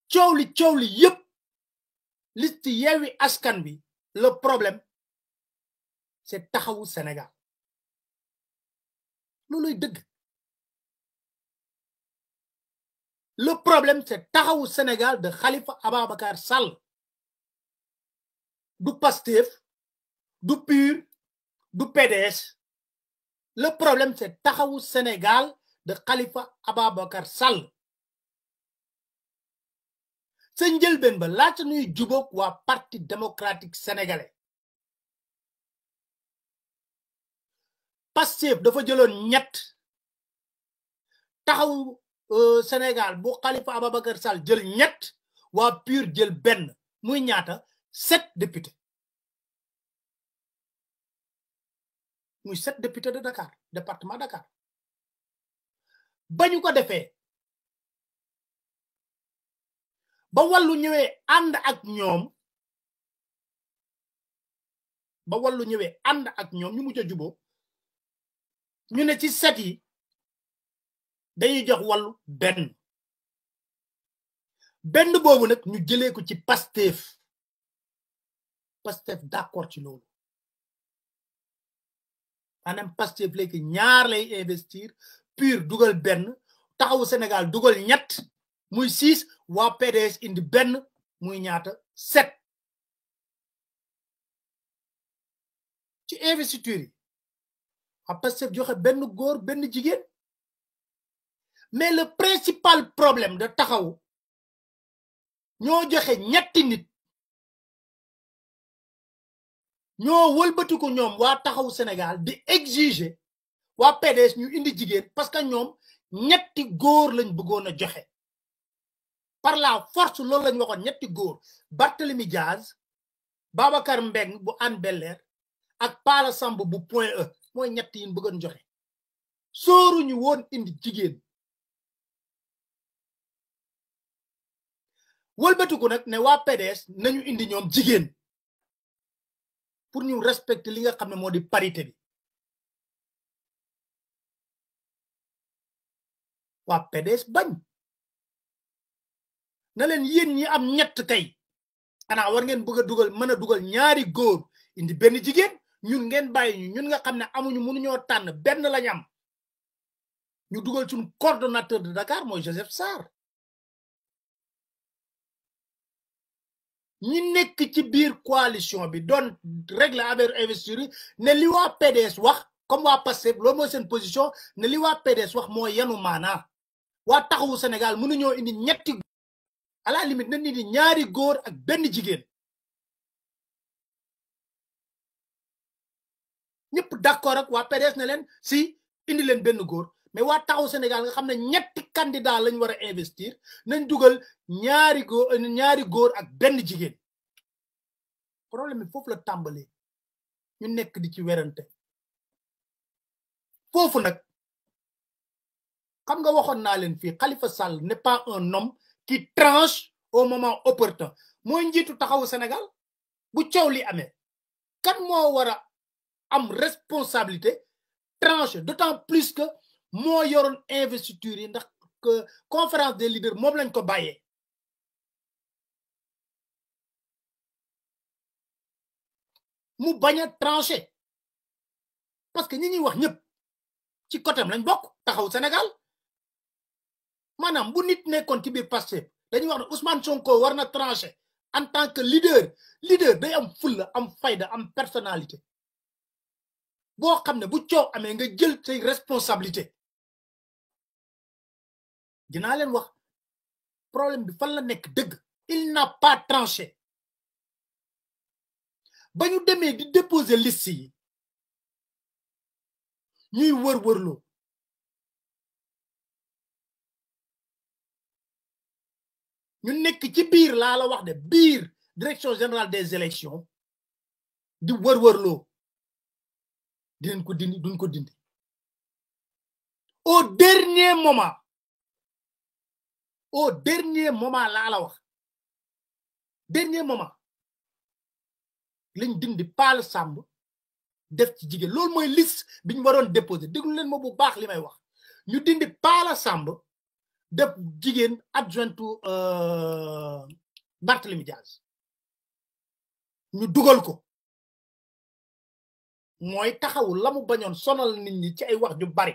coow li coow li yépp liste Yewwi Askan Wi le problème c'est taxawu Sénégal looluy dëgg le problème c'est taxawu Sénégal de Khalifa Ababacar Sall du Pastef du PUR du PDS le problème c'est taxawu Sénégal de Khalifa Ababacar Sall sa njëlbeen ba laata nuy jubóog waa parti démocratique sénégalais Pastef dafa jëloon ñett taxawu Sénégal bu Khalifa Ababacar Sall jël ñett waa PUR jël benn muy ñaata sept députés muy sept députés de Dakar département Dakar bañu ko defee ba wàllu ñëwee ànd ak ñoom ba wàllu ñëwee ànd ak ñoom ñu mujj a juboo ñu ne ci set yi dañuy jox wàllu benn benn boobu nag ñu jëlee ko ci Pastef Pastef d'accord ci loolu maanaam Pastef léegi ñaar lay investir PUR dugal benn taxawu Sénégal dugal ñett muy six waa PDS indi benn muy ñaata sept ci investiture yi waa Pastef joxe benn góor benn jigéen mais le principal problème de taxawu ñoo joxe ñetti nit ñoo wëlbatiku ñoom waa taxawu Sénégal di exiger waa PDS ñu indi jigéen parce que ñoom ñetti góor lañ bëggoon a joxe par la force loolu lañ waxoon ñetti góor Barthélemy Diaz Babacar Mbeng bu Hann Bel-Air ak Pala Samb bu Point E mooy ñett yi bëggoon joxe sóoruñu woon indi jigéen wëlbatiku nag ne waa PDS nañu indi ñoom jigéen pour ñu respecter li nga xam ne moo di parité bi waa PDS bañ na leen yéen ñi am ñett kay xanaa war ngeen bëgg a dugal mën a dugal ñaari góor indi benn jigéen ñun ngeen bàyyi ñu ñun nga xam ne amuñu mënuñoo tànn benn lañ am ñu dugal suñu coordonnateur de Dakar mooy Joseph Sarr ñi nekk ci biir coalition bi doon régler affaire investiture ne li waa PDS wax comme waa Pastef loolu mooy seen position ne li waa PDS wax moo yanu maanaa waa taxawu Sénégal mënuñoo indi ñetti à la limite nañ indi ñaari góor ak benn jigéen ñëpp d'accord ak waa PDS ne leen si indi leen benn góor mais waa taxawu Sénégal nga xam ne ñetti candidat lañ war a investir nañ dugal ñaari góor ñaari góor ak benn jigéen problème bi foofu la tàmbalee ñu nekk di ci werante foofu nag xam nga waxoon naa leen fii Khalifa Sall n'est pas un homme qui tranche au moment opportun mooy njiitu taxawu Sénégal bu coow li amee kan moo war a am responsabilité tranche d'autant plus que moo yoroon investiture yi ndax que conférence des leaders moom lañ ko bàyyee mu bañ a tranché parce que ñi ñuy wax ñëpp ci côté lañ bokk taxaw Sénégal maanaam bu nit nekkoon ci biir Pastef dañuy wax ne Ousmane Sonko war na tranché en tant que leader leader day am fulla am fayda am personnalité boo xam ne bu coow amee nga jël say responsabilité dinaa leen wax problème bi fan la nekk dëgg il n'a pas tranché ba ñu demee di déposer liste yi ñuy wër-wërloo ñu nekk ci biir laa la wax de biir direction générale des élections di wër-wërloo dinañ ko dindi duñ ko dindi au dernier moment au dernier moment laa la wax dernier moment lañ dindi paal sàmb def ci jigéen loolu mooy liste bi ñu waroon déposé déglu leen ma bu baax li may wax ñu dindi paala sàmb def jigéen adjointu Barthélemy Diaz ñu dugal ko mooy taxawu la mu bañoon sonal nit ñi ci ay wax ju bari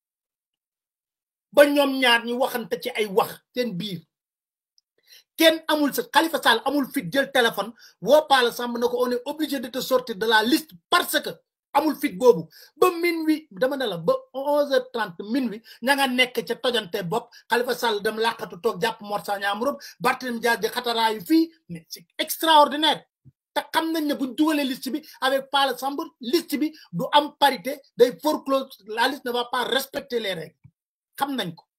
ba ñoom ñaar ñu waxante ci ay wax seen biir kenn amul sa Khalifa Sall amul fit jël téléphone woo Pala Samb na ko on est obligé de te sortir de la liste parce que amul fit boobu ba minuit dama ne la ba onze heures trente minuit ña nga nekk ca tojante bopp Khalifa Sall dem làqatu toog jàpp Mor Sagna Mburob Barthélémy Dias di xataraayu fii mais c'est extraordinaire te xam nañ ne buñ dugalee liste bi avec Pala Samb liste bi du am parité day foreclose la liste ne va pas respecter les règles xam nañ ko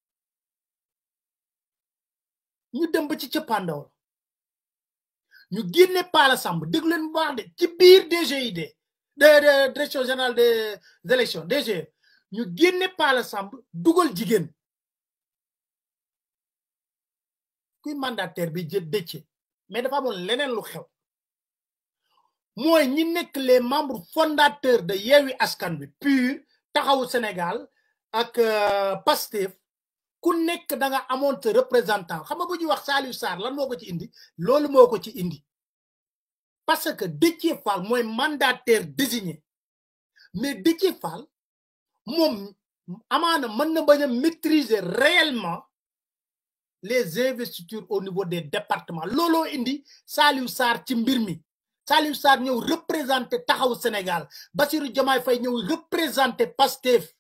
ñu dem ba ci cëppaandaw ñu génne Pala Samb déglu leen bu baax de ci biir DGID de de direction générale des élections DG ñu génne Pala Samb dugal jigéen kuy mandataire bi jë dëcce mais dafa amoon leneen lu xew mooy ñi nekk les membres fondateurs de Yewwi Askan Wi PUR taxawu Sénégal ak Pastef ku nekk da nga amoon sa représentant xam nga bu ñuy wax Saliou Sarr lan moo ko ci indi loolu moo ko ci indi parce que Déthié Fall mooy mandataire désigné mais Déthié Fall moom amaana mën na bañ a maîtriser réellement les investitures au niveau des départements looloo indi Saliou Sarr ci mbir mi Saliou Sarr ñëw représenté taxaw Sénégal Bassirou Diomaye Faye ñëw représenté Pastef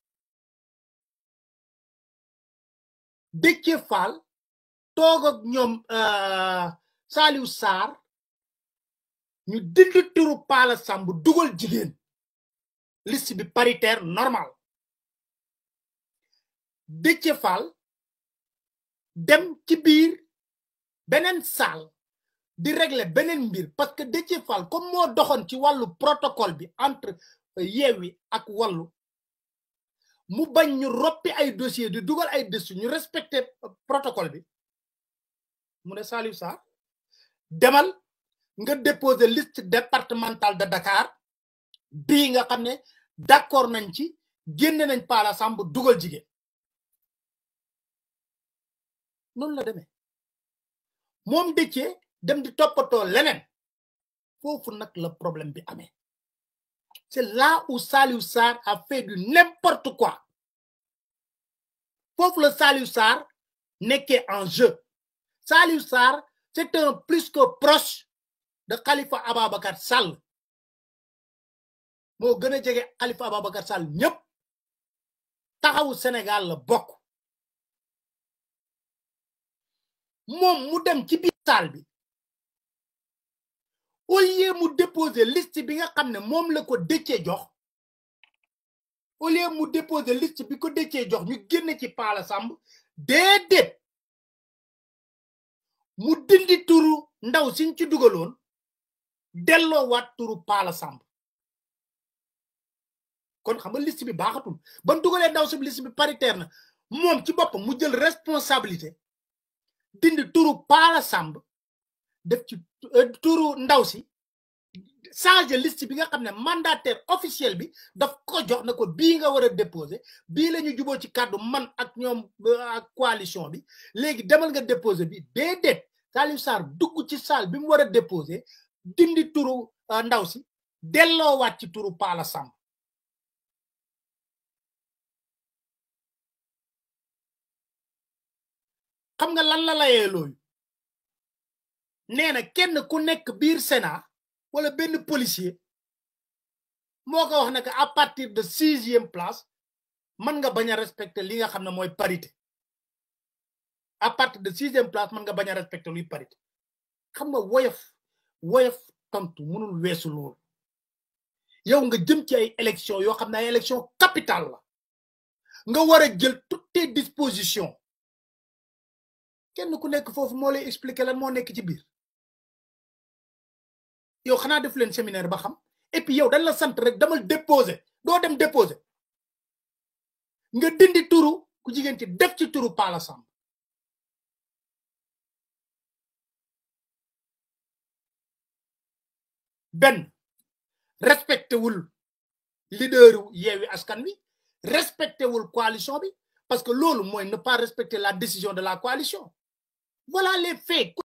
Déthié Fall toog ak ñoom Saliou Sarr ñu dindi turu Pala Samb dugal jigéen liste bi paritaire normal Déthié Fall dem ci biir beneen salle di régler beneen mbir parce que Déthié Fall comme moo doxoon ci wàllu protocole bi entre Yewwi ak Wallu mu bañ ñu roppi ay dossier di dugal ay dossier ñu respecté protocole bi mu ne Saliou Sarr demal nga déposer liste départementale de Dakar bii nga xam ne d'accord nañ ci génne nañ Pala Samb dugal jigéen noonu la demee moom Déthié dem di toppatoo leneen foofu nag la problème bi amee c'est là où Saliou Sarr a fait du n'importe quoi foofu la Saliou Sarr nekkee en jeu Saliou Sarr c'est un plus que proche de Khalifa Ababacar Sall moo gën a jege Khalifa Ababacar Sall ñëpp taxawu Sénégal la bokk moom mu dem ci biir salle bi au lieu mu déposer liste bi nga xam ne moom la ko Déthié jox au lieu mu déposer liste bi ko Déthié jox ñu génn ci Pala Samb déedéet mu dindi turu ndaw siñ ci dugaloon delloo waat turu Pala Samb kon xam nga liste bi baaxatul ban dugalee ndaw si liste bi paritaire na moom ci boppam mu jël responsabilité dindi turu Pala Samb def ci turu ndaw si changer liste bi nga xam ne mandataire officiel bi daf ko jox na ko bii nga war a déposer bii la ñu juboo ci kàddu man ak ñoom ak coalition bi léegi demal nga déposer bi déedéet Saliou Sarr dugg ci salle bi mu war a déposer dindi turu ndaw si delloowaat ci turu Pala Samb xam nga lan la layee loolu nee na kenn ku nekk biir Sénat wala benn policier moo ko wax ne que à partir de sixième place mën nga bañ a respecter li nga xam ne mooy parité à partir de sixième place mën nga bañ a respecter luy parité xam nga woyof woyof tontu mënul weesu loolu yow nga jëm ci ay élection yoo xam ne ay élection capitale la nga war a jël toutes tes dispositions kenn ku nekk foofu moo lay expliquer lan moo nekk ci biir yow xanaa def leen séminaire ba xam et puis yow dañ la sant rek damal déposer doo dem déposer nga dindi turu ku jigéen ci def ci turu Pala Samb benn respecté wul leaderu Yewwi Askan Wi respecté wul coalition bi parce que loolu mooy ne pas respecter la décision de la coalition voilà les faits